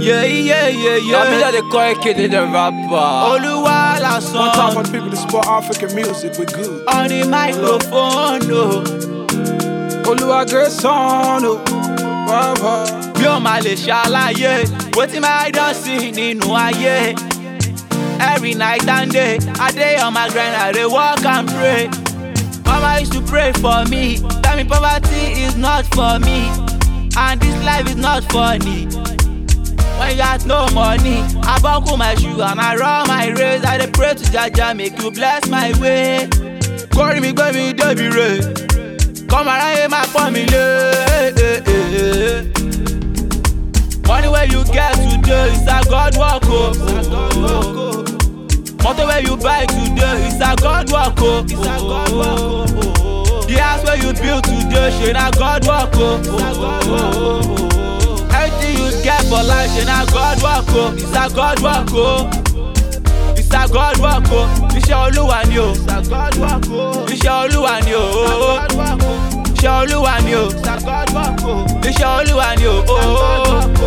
Yeah, yeah, yeah, Yeah, me yeah. that they call a kid the rapper. Olúwa One time for lásán the people that support African music, we good. on the microphone o. Oluwa great son, oh. Wow, wow. Bí o máa lè ṣàlàyé, wetin my don see nínú ayé. Every night and day, I dey on my grind, I dey work and pray. Mama used to pray for me, tell me poverty is not for me, and this life is not funny. When you got no money, I buckle my shoe and I run my race. I dey pray to Jaja, make you bless my way. Kórìí mi gbé mi débi re, kọ́mọ aráyé máa pọ́n mi lé. Money wey you get today is a God work o. Motor wey you buy today is a God work o. The house wey you build today ṣe na God work o. Everything you get for life ṣe na God work o. It's a God work o. It's a God work o. Iṣẹ́ Olúwa ni o. Iṣẹ́ Olúwa ni o. Iṣẹ́ Olúwa ni o. Iṣẹ́ Olúwa ni o.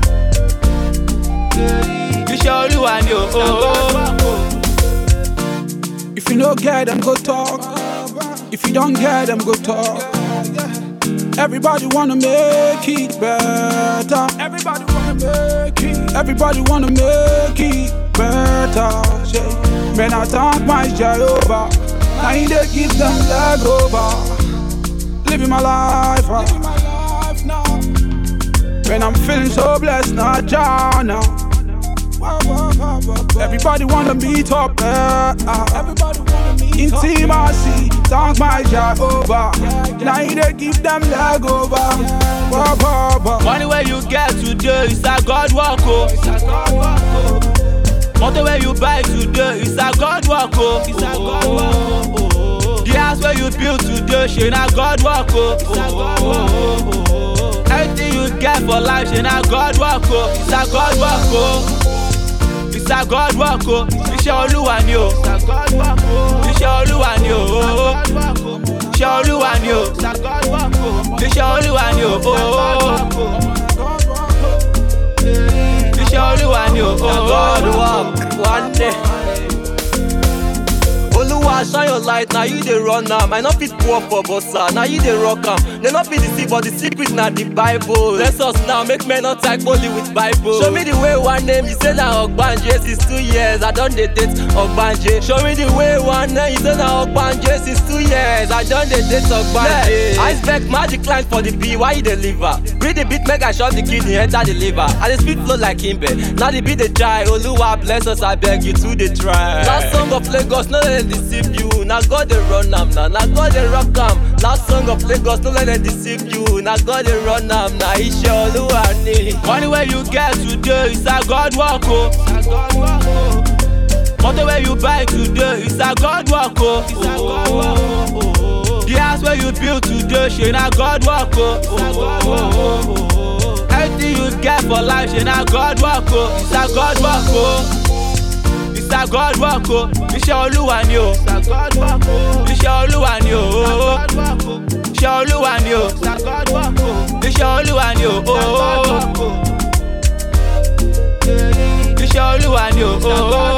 Iṣẹ́ Olúwa ni o. If you no get them, go talk. If you don't get them, go talk. Everybody wanna make it better. Everybody wanna make it. Everybody wanna make it better. Yeah. Man, I thank my Jehovah. I ain't they give them leg over. Living my life. uh. When I'm feeling so blessed, not John now. Everybody wanna meet up there. Everybody wanna meet Intimacy, thank my Jehovah. Now they give them leg over. Wah, wah, wah. Money wey you get today is a God work o. Motor wey you buy today is a God work o. The house wey you build today ṣe na God work o. Everything you get for life ṣe na God work o. It's a God work o. It's a God work o. Iṣẹ́ Olúwa ni o. Iṣẹ́ Olúwa ni o. Iṣẹ́ Olúwa ni o. Iṣẹ́ Olúwa ni o. Iṣẹ́ Olúwa ni o. God work one day. Oluwa shine your light, now you dey run am. I no fit pour for bossa, now you dey rock am. They no fit deceive, but the secret na the Bible. Bless us now, make men not type only with Bible. Show me the way one name, you say na Ogbanje since two years. I don dey date Ogbanje. Show me the way one name, you say na Ogbanje since two years. I don dey date Ogbanje. Yeah. Iceberg magic line for the B, why you dey leave her? Breathe the beat, make I shot the kidney, enter the liver. I dey speed flow like Kimbe. Now the beat dey try, Oluwa bless us, I beg you to dey try. Last song of Lagos, no let them deceive you. Na God dey run am, na na God dey rock am. Last song of Lagos, no let them deceive you. Na God dey run am, na iṣẹ́ Olúwa ni. Money wey you get today is a God work o. Motor wey you buy today is a God work o. The house wey you build today ṣe na God work o. Everything you get for life ṣe na God work o. It's a God work o. It's a God work o. Iṣẹ́ Olúwa ni o. Iṣẹ́ Olúwa ni o. Iṣẹ́ Olúwa ni o. Iṣẹ́ Olúwa ni o. Iṣẹ́ Olúwa ni o.